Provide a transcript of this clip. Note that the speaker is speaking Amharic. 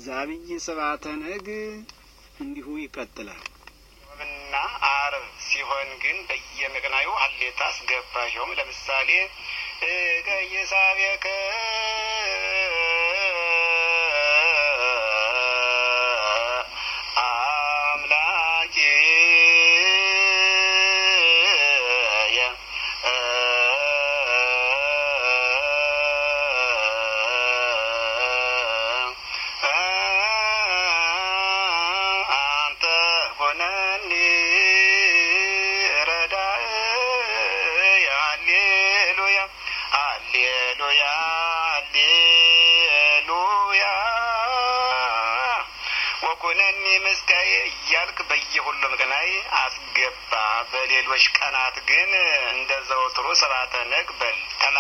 ዛብይ ስብዓተ ነግ እንዲሁ ይቀጥላል። እና አርብ ሲሆን ግን በየምቅናዩ ሀሌታ አስገባሸውም። ለምሳሌ ቀይሳቤከ አምላኬ አንተ ሆነኒ ረዳእየ ሃሌሉያ ሃሌሉያ ሃሌሉያ ወኩነኒ ምስጋዬ እያልክ በየሁሉም ቀናይ አስገባ። በሌሎች ቀናት ግን እንደ ዘወትሩ ስብዓተ ነግ በል